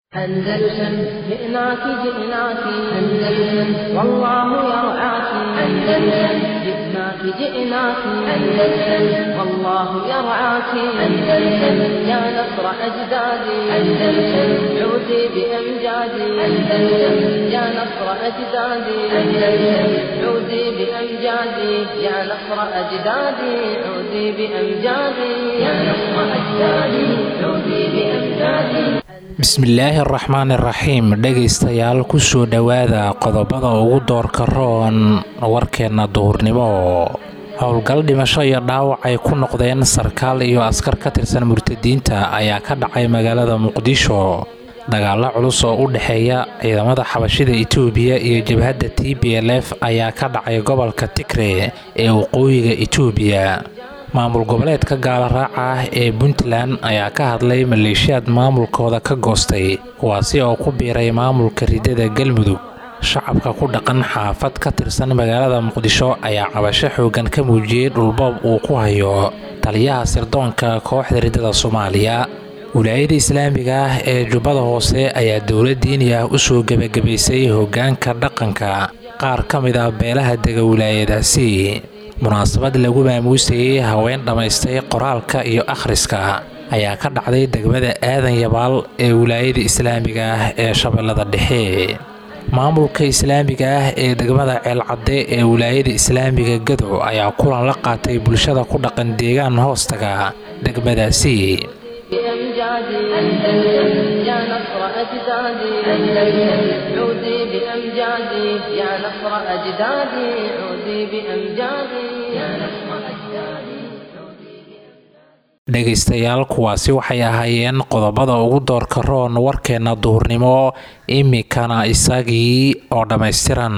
أندلسن جئناك جئناك أندلسن والله يرعاك أندلسن جئناك جئناك أندلسن والله يرعاك أندلسن يا نصر أجدادي أندلسن عودي بأمجادي أندلسن يا نصر أجدادي أندلسن عودي بأمجادي يا نصر أجدادي عودي بأمجادي يا نصر أجدادي عودي بأمجادي bismillaahi araxmaan iraxiim dhegaystayaal kusoo dhowaada qodobada ugu doorka roon warkeenna duhurnimo howlgal dhimasho iyo dhaawac ay ku noqdeen sarkaal iyo askar ka tirsan murtadiinta ayaa ka dhacay magaalada muqdisho dagaalo culus oo u dhexeeya ciidamada xabashida itoobiya iyo jabhadda t b l f ayaa ka dhacay gobolka tigre ee waqooyiga itoobiya maamul goboleedka gaalaraaca ah ee puntland ayaa ka hadlay maleeshiyaad maamulkooda ka goostay kuwaasi oo ku biiray maamulka ridada galmudug shacabka ku dhaqan xaafad ka tirsan magaalada muqdisho ayaa cabasho xoogan ka muujiyey dhulboob uu ku hayo taliyaha sirdoonka kooxda ridada soomaaliya wilaayada islaamiga ah ee jubbada hoose ayaa dowla diini ah usoo gebagabaysay hoggaanka dhaqanka qaar ka mid ah beelaha dega wilaayadaasi munaasabad lagu maamuusayey haween dhammaystay qoraalka iyo akhriska ayaa ka dhacday degmada aadan yabaal ee wilaayada islaamiga ah ee shabeellada dhexe maamulka islaamiga ah ee degmada ceelcadde ee wilaayada islaamiga gadow ayaa kulan la qaatay bulshada ku dhaqan deegaan hoostaga degmadaasi بأمجادي أندلسن يا نصر أجدادي أندلسن عودي بأمجادي يا نصر أجدادي عودي بأمجادي يا نصر أجدادي dhegaystayaal kuwaasi waxay ahaayeen qodobada ugu doorka roon warkeenna duhurnimo imikana isagii oo dhammaystiran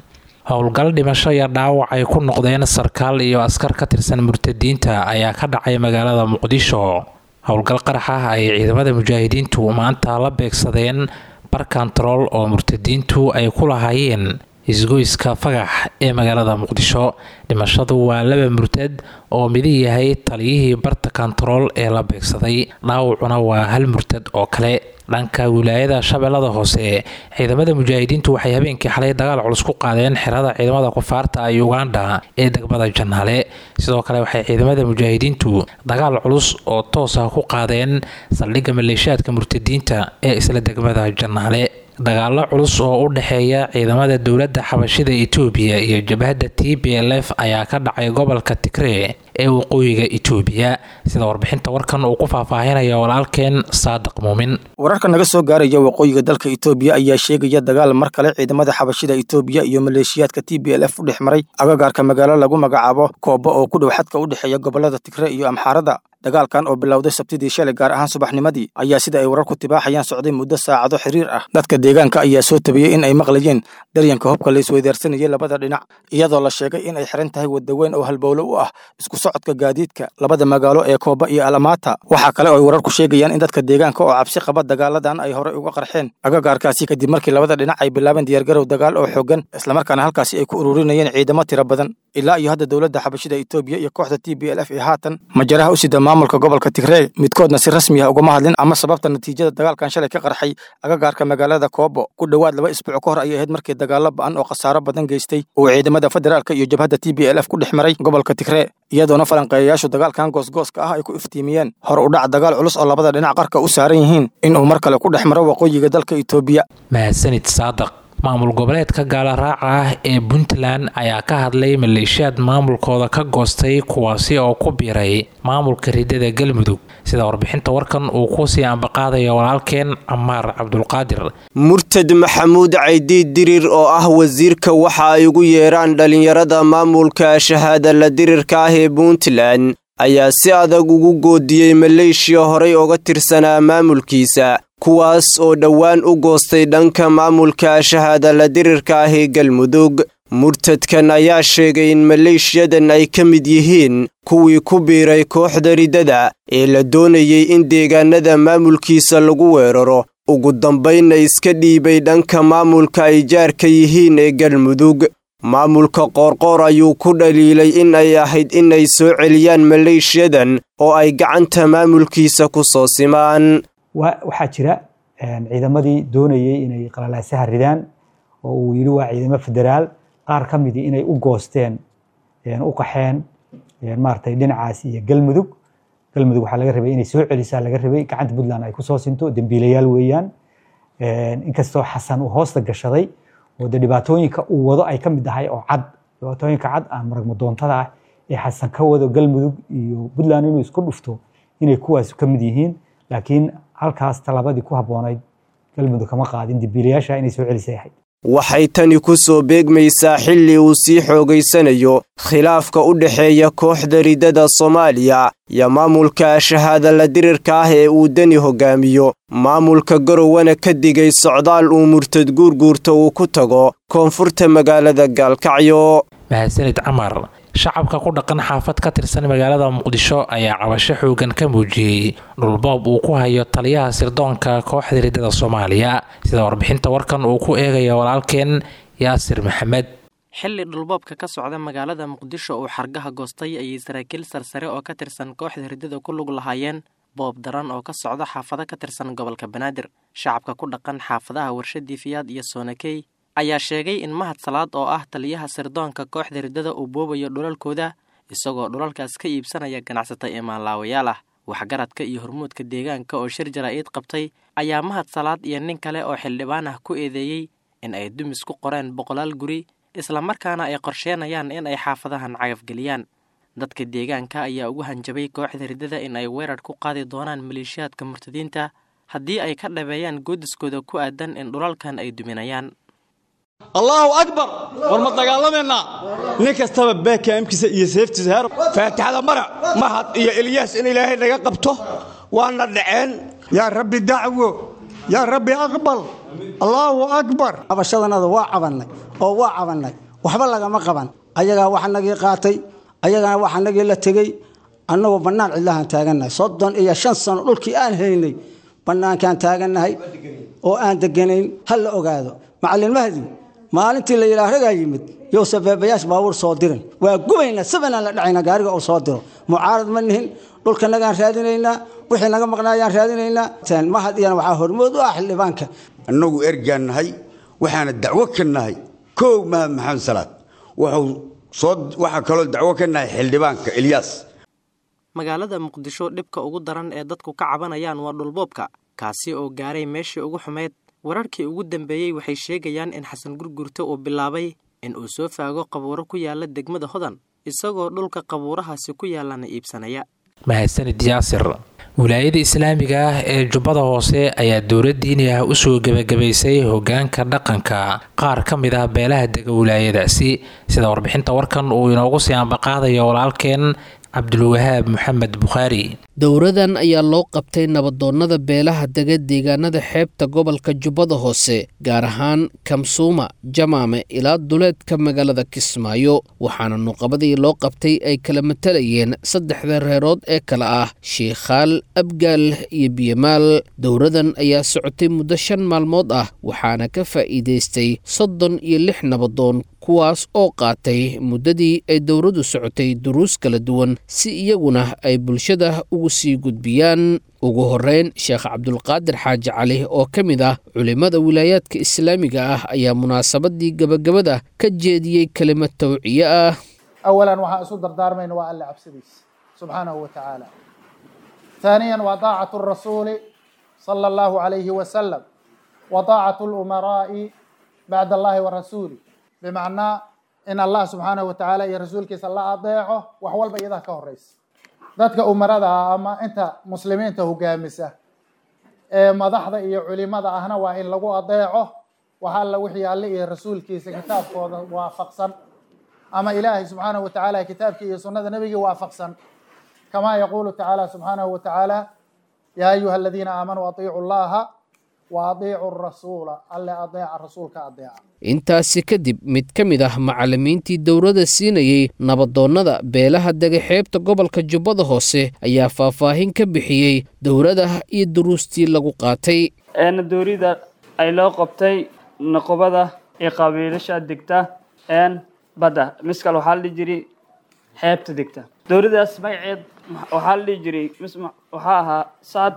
howlgal dhimasho iyo dhaawac ay ku noqdeen sarkaal iyo askar ka tirsan murtadiinta ayaa ka dhacay magaalada muqdisho howlgal qarax ah ay ciidamada mujaahidiintu maanta la beegsadeen bar kontarool oo murtadiintu ay ku lahaayeen isgoyska fagax ee magaalada muqdisho dhimashadu waa laba murtad oo midi yahay taliyihii barta kontarool ee la beegsaday dhaawacuna waa hal murtad oo kale dhanka wilaayada shabeellada hoose ciidamada mujaahidiintu waxay habeenkii xalay dagaal culus ku qaadeen xerada ciidamada kufaarta ee uganda ee degmada janaale sidoo kale waxay ciidamada mujaahidiintu dagaal culus oo toos ah ku qaadeen saldhigga maleeshiyaadka murtadiinta ee isla degmada janaale dagaalo culus oo u dhexeeya ciidamada dowladda xabashida itoobiya iyo jabhadda t b l f ayaa ka dhacay gobolka tigree ee waqooyiga itoobiya sida warbixinta warkan uu ku faahfaahinaya walaalkeen saadiq muumin wararka naga soo gaaraya waqooyiga dalka itoobiya ayaa sheegaya dagaal mar kale ciidamada xabashida itoobiya iyo maleeshiyaadka t b l f u dhex maray agagaarka magaalo lagu magacaabo koobo oo ku dhow xadka u dhexeeya gobolada tigre iyo amxaarada dagaalkan oo bilowday sabtidii shalay gaar ahaan subaxnimadii ayaa sida ay wararku tibaaxayaan socday muddo saacado xiriir ah dadka deegaanka ayaa soo tabiyey in ay maqlayeen daryanka hubka la isweydaarsanayay labada dhinac iyadoo la sheegay in ay xiran tahay wadaweyn oo halbowlo u ah isku socodka gaadiidka labada magaalo ee kooba iyo alamaata waxaa kale oo ay wararku sheegayaan in dadka deegaanka oo cabsi qaba dagaaladan ay horey uga qarxeen agagaarkaasi kadib markii labada dhinac ay bilaabeen diyaargarow dagaal oo xooggan islamarkaana halkaasi ay ku ururinayeen ciidamo tiro badan ilaa iyo hadda dowladda xabashida itoobiya iyo kooxda t b l f ee haatan majaraha u sida maamulka gobolka tigree midkoodna si rasmi ah ugama hadlin ama sababta natiijada dagaalkan shalay ka qarxay agagaarka magaalada koobo ku dhowaad laba isbuuc ka hor ayay ahayd markii dagaalo ba'an oo khasaaro badan geystay uu ciidamada federaalka iyo jabhadda t b l f ku dhex maray gobolka tigree iyadoona falanqeeyayaashu dagaalkan goosgooska ah ay ku iftiimiyeen hor u dhac dagaal culus oo labada dhinac qarka u saaran yihiin inuu mar kale ku dhex maro waqooyiga dalka itoobiya mahadsanid saadiq maamul goboleedka gaalaraaca ah ee puntland ayaa ka hadlay maleeshiyaad maamulkooda ka goostay kuwaasi oo ku biiray maamulka ridada galmudug sida warbixinta warkan uu kusii ambaqaadaya walaalkeen camaar cabdulqaadir murtad maxamuud caydiid dirir oo ah wasiirka waxa ay ugu yeeraan dhallinyarada maamulka shahaada la dirirka ah ee puntland ayaa si adag ugu goodiyey maleeshiya horay oga tirsanaa maamulkiisa kuwaas oo dhowaan u goostay dhanka maamulka shahaada la dirirka ah ee galmudug murtadkan ayaa sheegay in maleeshiyadan ay ka mid yihiin kuwii ku biiray kooxda ridada ee la doonayay in deegaanada maamulkiisa lagu weeraro ugu dambaynna iska dhiibay dhanka maamulka ay jaarka yihiin ee galmudug maamulka qoorqoor ayuu ku dhaliilay in ay ahayd inay soo celiyaan maleeshiyadan oo ay gacanta maamulkiisa ku soo simaan waxaa jira ciidamadii doonayey inay qalalaasaha ridaan oo uu yidhi waa ciidamo federaal qaar ka midii inay u goosteen u qaxeen maaragtay dhinacaas iyo galmudug galmudug waxaa laga rabay inay soo celisaa laga rabay gacanta puntland ay kusoo sinto dembiilayaal weeyaan inkastoo xasan uu hoosta gashaday oo de dhibaatooyinka uu wado ay ka mid tahay oo cad dhibaatooyinka cad aan maragmadoontada ah ee xasan ka wado galmudug iyo puntland inuu isku dhufto inay kuwaas ka mid yihiin laakiin halkaas talabadii ku habboonayd galmudug kama qaadin dembiilayaasha inay soo celisay ahayd waxay tani ku soo beegmaysaa xilli uu sii xoogaysanayo khilaafka u dhexeeya kooxda riddada soomaaliya iyo maamulka shahaada la dirirka ah ee uu deni hogaamiyo maamulka garowana ka digay socdaal uu murtad guurguurta uu ku tago koonfurta magaalada gaalkacyo mahadsanid camar shacabka ku dhaqan xaafad ka tirsan magaalada muqdisho ayaa cabasho xoogan ka muujiyey dhulboob uu ku hayo taliyaha sirdoonka kooxda riddada soomaaliya sida warbixinta warkan uu ku eegaya walaalkeen yaasir maxamed xilli dhulboobka ka socda magaalada muqdisho uu xargaha goostay ayay saraakiil sarsare oo ka tirsan kooxda riddada ku lug lahaayeen boob daran oo ka socda xaafado ka tirsan gobolka banaadir shacabka ku dhaqan xaafadaha warshadii fiyaad iyo soonakey ayaa sheegay in mahad salaad oo ah taliyaha sirdoonka kooxda riddada uu boobayo dhulalkooda isagoo dhulalkaas ka iibsanaya ganacsata ee maanlaawayaal ah waxgaradka iyo hormuudka deegaanka oo shir jaraa'id qabtay ayaa mahad salaad iyo nin kale oo xildhibaan ah ku eedeeyey in ay dumis ku qoreen boqolaal guri islamarkaana ay qorsheenayaan in ay xaafadahan cagafgeliyaan dadka deegaanka ayaa ugu hanjabay kooxda riddada in ay weerar ku qaadi doonaan maleeshiyaadka murtadiinta haddii ay ka dhabeeyaan goodiskooda ku aadan in dhulalkan ay duminayaan allaahu akbar war ma dagaalamaynaa nin kastaba beekaamkiisa iyo seeftiisa heer faatixada marac mahad iyo ilyaas in ilaahay naga qabto waana dhaceen yaa rabbi dacwo yaa rabbi aqbal allaahu akbar cabashadanada waa cabannay oo waa cabannay waxba lagama qaban ayagaa waxanagii qaatay ayagana waxanagii la tegey annagoo bannaan cidlahaan taagannahay soddon iyo shan sano dhulkii aan haynay bannaankaan taagannahay oo aan deganayn ha la ogaado macallin mahdi maalintii la yidhaah ragaa yimid yowse beebayaash baabuur soo dirin waa gubaynaa sabanaan la dhacayna gaariga uu soo diro mucaarad ma nihin dhulkanagaan raadinaynaa wixii naga maqnaayaan raadinaynaa mahad iyana waxaa hormood u ah xildhibaanka annagu ergaan nahay waxaana dacwo ka nahay kow mahad maxamed salaad wuxuu soo waxaa kaloo dacwo ka nahay xildhibaanka ilyaas magaalada muqdisho dhibka ugu daran ee dadku ka cabanayaan waa dhulboobka kaasi oo gaaray meeshii ugu xumeyd wararkii ugu dambeeyey waxay sheegayaan in xasan gurgurta uu bilaabay in uu soo faago qabuuro ku yaala degmada hodan isagoo dhulka qabuurahaasi ku yaalana iibsanaya mahadsanid yaasir wilaayada islaamiga ah ee jubbada hoose ayaa dowlad diini ah usoo gebagabaysay hogaanka dhaqanka qaar ka mid ah beelaha dega wilaayadaasi sida warbixinta warkan uu inoogu sii ambaqaadayo walaalkeen cabdulwahaab maxamed bukhaari dowradan ayaa loo qabtay nabadoonnada beelaha dega deegaanada xeebta gobolka jubbada hoose gaar ahaan kamsuuma jamaame ilaa duleedka magaalada kismaayo waxaana nuqabadii loo qabtay ay kala matalayeen saddexda reerood ee kale ah shiikhaal abgaal iyo biyamaal dowradan ayaa socotay muddo shan maalmood ah waxaana ka faa'iidaystay soddon iyo lix nabadoon kuwaas oo qaatay muddadii ay dowladdu socotay duruus kala duwan si iyaguna ay bulshada ugu sii gudbiyaan ugu horeyn sheekh cabdulqaadir xaaji cali oo ka mid ah culimmada wilaayaadka islaamiga ah ayaa munaasabadii gebagabada ka jeediyey kelimad tawciye ah awalan waxaan isu dardaarmayna waa alle cabsidiisa subxaanahu wa tacaala ثانيا وطاعة الرسول صلى الله عليه وسلم وطاعة الأمراء بعد الله ورسوله بمعنى إن الله سبحانه وتعالى يا رسولك صلى الله أطيعه وحول بيضا كهريس ذاتك أمراء أما أنت مسلمين تهجامسة مضحضة إيه علماء أهنا وإن لقوا أطيعه وحال وحي الله يا رسولك كتاب وافقصا أما إلهي سبحانه وتعالى كتابك يا سنة نبي وافقصا كما يقول تعالى سبحانه وتعالى يا أيها الذين آمنوا أطيعوا الله وأطيعوا الرسول ألا أطيع الرسول كأطيع intaasi kadib mid ka mid ah macallimiintii dowladda siinayey nabadoonnada beelaha dega xeebta gobolka jubbada hoose ayaa faahfaahin ka bixiyey dowladda iyo duruustii lagu qaatay eena dowladda ay loo qabtay noqobada ee qabiilasha degta een badda miskal waxaa la dhihi jiray xeebta degta dowladdaas magaceed waxaa la dhihi jiray waxaa ahaa saad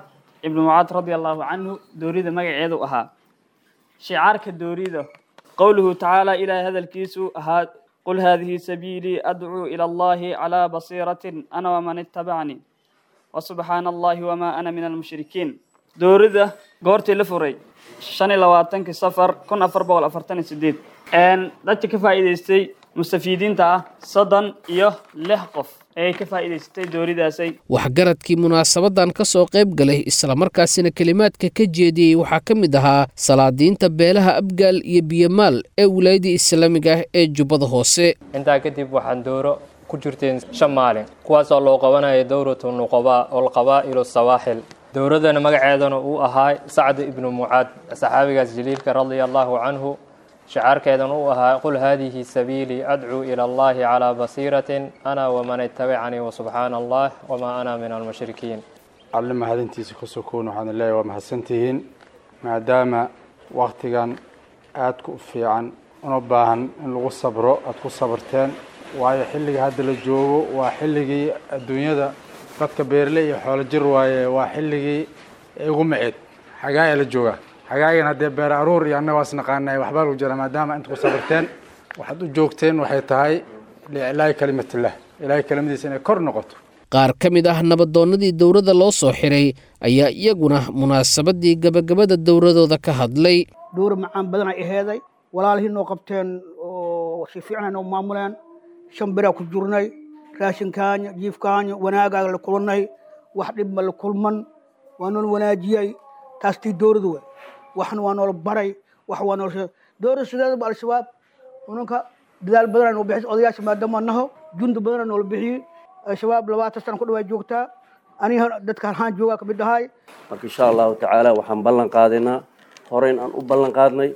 ibnu mucaad radia allahu canhu doorida magaceedu ahaa shicaarka doorida qowluhu tacaala ilaahay hadalkiisu ahaa qul haadihi sabiilii adcuu ila allahi calaa basiiratin ana waman ittabacnii wasubxaana allahi wamaa ana min almushrikiin doorida goortii la furay shan iyo labaatankii safar kun afar boqol afartan iyo sideed dadka ka faa'iidaystay mustafiidiinta ah soddon iyo lix qof ayay ka faa'iidaysatay dooridaasay waxgaradkii munaasabadan ka soo qayb galay islamarkaasina kelimaadka ka jeediyey waxaa ka mid ahaa salaadiinta beelaha abgaal iyo biyamaal ee wilaayadii islaamiga ah ee jubbada hoose intaa kadib waxaan dooro ku jirteen shan maalin kuwaasoo loo qabanaya dowratu nuqabaa olqabaa'ilu sawaaxil dowladana magaceedana uu ahaa sacd ibnu mucaad saxaabigaas jaliilka radia allahu canhu shacaarkeedan uu ahaa qul haadihi sabiilii adcuu ila allahi calaa basiiratin ana waman ittabacanii wasubxaana allah wamaa ana min almushrikiin alle mahadintiisa ka sokoon waxaana leeyahay waa mahadsantihiin maadaama waktigan aadka u fiican una baahan in lagu sabro aada ku sabarteen waayo xilliga hadda la joogo waa xilligii adduunyada dadka beerle iyo xoolo jir waaye waa xilligii igu maceed xagaaya la joogaa xagaagan haddee beer aruur iyo annaga waas naqaanay waxbaa lagu jira maadaama inta ku sabarteen waxaad u joogteen waxay tahay liiclaahi kalimatillah ilaahay kelimadiisa inay kor noqoto qaar ka mid ah nabadoonnadii dowladda loo soo xiray ayaa iyaguna munaasabadii gabagabada dowladooda ka hadlay dowra macaan badan ay aheeday walaalihii noo qabteen oo si fiican noo maamuleen shan biraa ku jirnay raashinkaanya jiifkaanya wanaagaaga la kulannay wax dhibma la kulman waa nool wanaajiyey taas tii dowladu wey waxna waa noola baray wax waa nool dowlada sideedaba al-shabaab unanka dadaal badanaa noo bixis odayaasha maadaama naho jundi badanaa noola bixiyey al-shabaab labaatan sana ku dhawaa joogtaa aniga dadka halhaan joogaa kamid ahay marka insha allahu tacaala waxaan ballan qaadaynaa horeyn aan u ballan qaadnay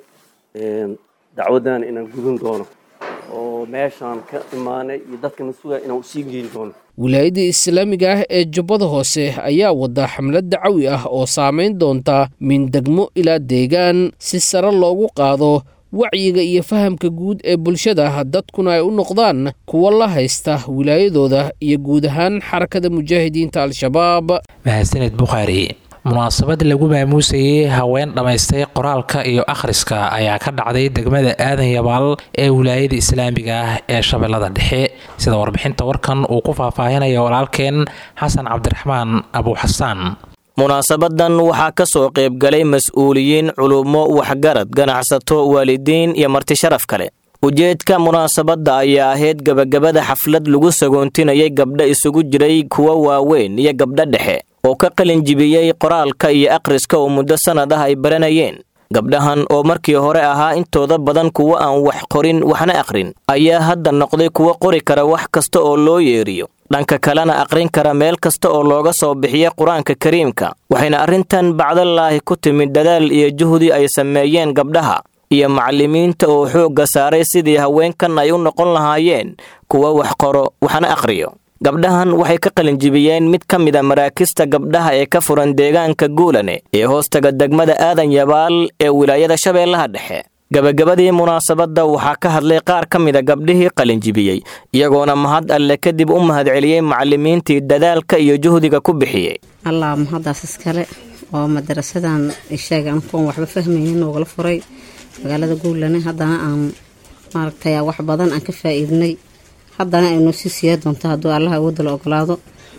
dacwaddan inaan gudun doono oo meeshaan ka imaanay iyo dadkana sugaya inaan usii geeni doono wilaayadda islaamiga ah ee jubbada hoose ayaa wada xamlad dacawi ah oo saamayn doonta min degmo ilaa deegaan si sare loogu qaado wacyiga iyo fahamka guud ee bulshada dadkuna ay u noqdaan kuwo la haysta wilaayadooda iyo guud ahaan xarakada mujaahidiinta al-shabaab mahadsaned bukhaari munaasabad lagu maamuusayey haween dhammaystay qoraalka iyo akhriska ayaa ka dhacday degmada aadan yabaal ee wilaayada islaamiga ah ee shabeellada dhexe sida warbixinta warkan uu ku faahfaahinaya walaalkeen xasan cabdiraxmaan abuuxasaan munaasabadan waxaa ka soo qaybgalay mas-uuliyiin culummo waxgarad ganacsato waalidiin iyo marti sharaf kale ujeedka munaasabadda ayaa ahayd gebagabada xaflad lagu sagoontinayay gabdho isugu jiray kuwa waaweyn iyo gabdho dhexe oo ka qalin jibiyey qoraalka iyo akhriska oo muddo sannad ah ay baranayeen gabdhahan oo markii hore ahaa intooda badan kuwo aan wax qorin waxna akhrin ayaa hadda noqday kuwo qori kara wax kasta oo loo yeeriyo dhanka kalena aqrin kara meel kasta oo looga soo bixiya qur-aanka kariimka waxayna arrintan bacdalaahi ku timid dadaal iyo juhdi ay sameeyeen gabdhaha iyo macallimiinta oo xoogga saaray sidii haweenkan ay u noqon lahaayeen kuwa wax qoro waxna akhriyo gabdhahan waxay ka qalinjibiyeen mid ka mid a maraakista gabdhaha ee ka furan deegaanka guulane ee hoostaga degmada aadan yabaal ee wilaayada shabeellaha dhexe gabagabadii munaasabadda waxaa ka hadlay qaar ka mida gabdhihii qalinjibiyey iyagoona mahad alle kadib u mahadceliyey macallimiintii dadaalka iyo juhdiga ku bixiyey allah mahaddaas iskale oo madarasadan isheega ankuon waxba fahmaynin noogala furay magaalada guulane haddana aan maaragtay wax badan aan ka faa'iidnay haddana ay noo sii siyaa doonto hadduu allaha awoodda la ogolaado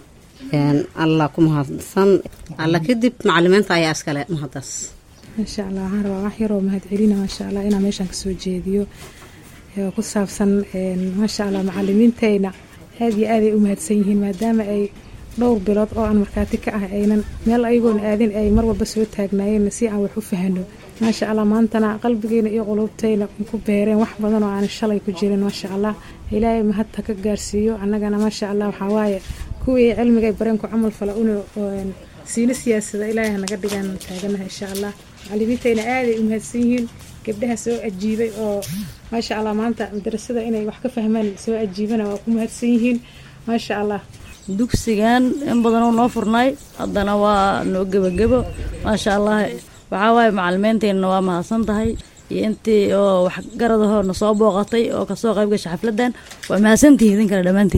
allah ku mahadsan alla kadib macalimiinta ayaa iskale mahaddaas maasha allah waxaan rabaa wax yaroo mahadcelina maasha allah inaan meeshaan kasoo jeediyo oo ku saabsan maasha allah macalimiintayna aad iyo aaday u mahadsan yihiin maadaama ay dhowr bilood oo aan markhaati ka ah aynan meel ayagoona aadin ay mar walba soo taagnaayeen si aan wax u fahano maasha allah maantana qalbigeena iyo qulubtayna ku beereen wax badan oo aan shalay ku jirin maasha allah ilaahay mahadta ka gaarsiiyo annagana maasha allah waxaa waaye kuwii cilmiga ay bareen ku camal fala una siina siyaasada ilaahay hanaga dhigaan taaganaha insha allah macalimiintayna aaday u mahadsan yihiin gabdhaha soo ajiibay oo maasha allah maanta madarasada inay wax ka fahmaan soo ajiibana waa ku mahadsan yihiin maasha allah dugsigan in badanoo noo furnay haddana waa noo gebagebo maasha allah waxaa waaye macalimiinteenna waa mahadsan tahay iyo intii oo waxgaradahoo na soo booqatay oo kasoo qayb gasha xafladan waa mahadsantihi idinkana dhammaantiin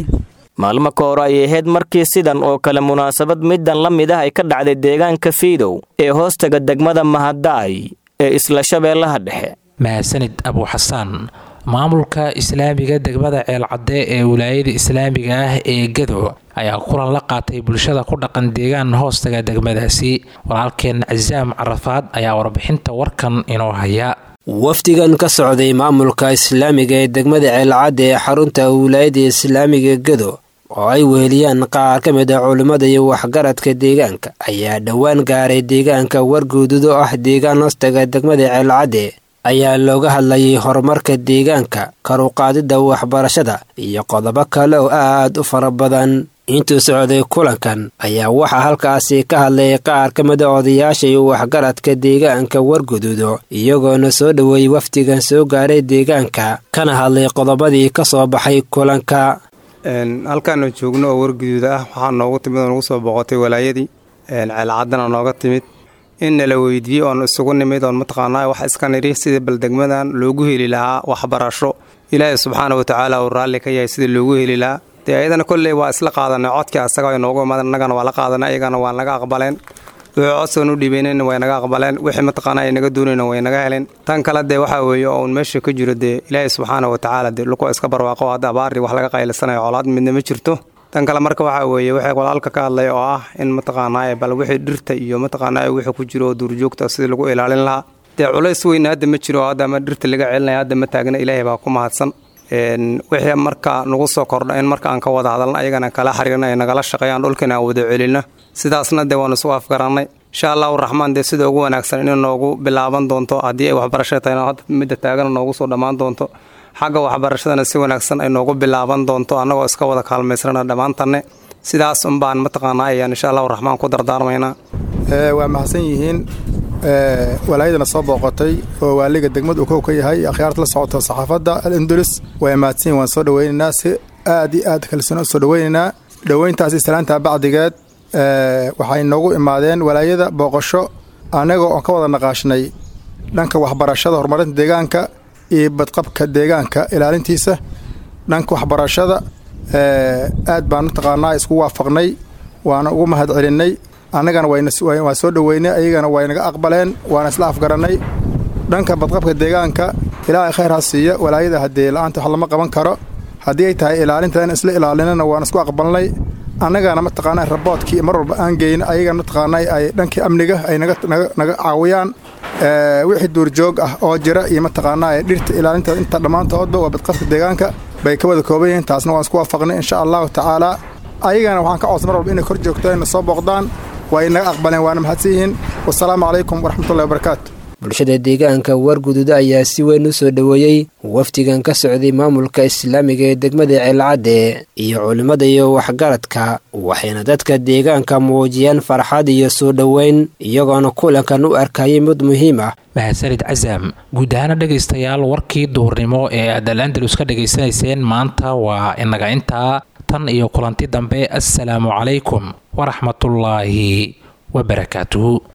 maalmo ka hore ayay ahayd markii sidan oo kale munaasabad middan la mid ah ay ka dhacday deegaanka fiidow ee hoostaga degmada mahadaay ee isla shabeellaha dhexe mahadsanid abuuxasaan maamulka islaamiga degmada ceelcadde ee wilaayada islaamiga ah ee gado ayaa kulan la qaatay bulshada ku dhaqan deegaan hoostaga degmadaasi walaalkeen casaam carafaad ayaa warbixinta warkan inoo haya wafdigan ka socday maamulka islaamiga ee degmada ceelcadde ee xarunta wilaayada islaamiga gado oo ay weheliyaan qaar ka mid ah culimmada iyo waxgaradka deegaanka ayaa dhowaan gaaray deegaanka warguudud oo ah deegaan hoostaga degmada ceelcadde ayaa looga hadlayay horumarka deegaanka karuqaadidda waxbarashada iyo qodobo kale oo aad u fara badan intuu socday kulankan ayaa waxaa halkaasi ka hadlay qaar ka mid a odayaasha iyo waxgaradka deegaanka warguduudo iyagoona soo dhoweeyey wafdigan soo gaaray deegaanka kana hadlay qodobadii ka soo baxay kulanka halkaanu joogno oo warguduud ah waxaa noogu timid oo nagu soo boqotay walaayadii ceelcaddana nooga timid in nala weydiiyey oon isugu nimid oon mataqaanaa wax iska nidhi sidii baldegmadan loogu heli lahaa waxbarasho ilaahay subxaana wa tacaala uu raalli ka yahay sidii loogu heli lahaa dee ayadana kolley waa isla qaadanay codkii asaga ay noogu imaadeen annagana waa la qaadanay ayagana waa naga aqbaleen wixii codsan u dhiibaynayna way naga aqbaleen wixii mataqaanaa ay naga doonayna way naga heleen tan kale dee waxaa weeye oon meesha ka jiro dee ilaahay subxaana wa tacaala dee luku iska barwaaqo hadda abaari wax laga qaylisanayo colaad midna ma jirto tan kale marka waxaa weeye waxay walaalka ka hadlay oo ah in mataqaanaa bal wixii dhirta iyo mataqaanaa wixii ku jiro oo duurjoogta sidii lagu ilaalin lahaa dee culays weyna hadda ma jiro hadda ama dhirta laga celinaya hadda ma taagna ilaahay baa ku mahadsan wixii marka nagu soo kordha in marka aan ka wada hadalna ayagana kala xiriirna ay nagala shaqeeyaan dhulkana aan wada celinno sidaasna dee waanu isu afgarannay insha allahu raxmaan dee sida ugu wanaagsan inay noogu bilaaban doonto haddii ay waxbarashada tahay hadda midda taagana noogu soo dhammaan doonto xagga waxbarashadana si wanaagsan ay noogu bilaaban doonto annagoo iska wada kaalmaysrana dhammaantanne sidaas unbaan mataqaanaa ayaan insha allahu raxmaan ku dardaarmaynaa waa mahadsan yihiin walaayadana soo booqotay oo waaliga degmada uu kow ka yahay akhyaarta la socota saxaafadda al-indulis waa mahadsan yihin waan soo dhoweynaynaa si aad iyo aad kalsoona u soo dhoweynaynaa dhoweyntaasi salaantaa bacdigeed waxay noogu imaadeen walaayada booqasho annagoo oon ka wada naqaashnay dhanka waxbarashada horumarinta deegaanka iyo badqabka deegaanka ilaalintiisa dhanka waxbarashada aad baan mataqaanaa isku waafaqnay waana ugu mahad celinnay annagana waan soo dhoweynay ayagana way naga aqbaleen waana isla afgarannay dhanka badqabka deegaanka ilaahay khayr ha siiya walaayada haddee la-aanta wax lama qaban karo haddii ay tahay ilaalinta in isla ilaalinana waan isku aqbalnay annagana mataqaanaa raboodkii mar walba aan geyna ayagana mataqaanaa ay dhankii amniga ay naga caawiyaan wixii duurjoog ah oo jira iyo mataqaanaa dhirta ilaalinta inta dhammaantoodba waa badqabka deegaanka bay ka wada kooban yihiin taasna waan isku waafaqnay insha allahu tacaala ayagana waxaan ka codsan mar walba inay kor joogtaan na soo booqdaan waa inaga aqbaleen waana mahadsan yihiin wasalaamu calaykum waraxmatullahi wabarakaatu bulshada deegaanka warguduuda ayaa si weyn u soo dhoweeyey wafdigan ka socday maamulka islaamiga ee degmada ceelcadde iyo culimmada iyo waxgaradka waxayna dadka deegaanka muujiyeen farxad iyo soo dhoweyn iyagoona kulankan u arkayay mid muhiim ah mahadsanid casaam guud ahaana dhegaystayaal warkii duhurnimo ee aad al andalus ka dhegaysanayseen maanta waa inaga intaa tan iyo kulanti dambe assalaamu calaykum waraxmatullaahi wabarakaatuhu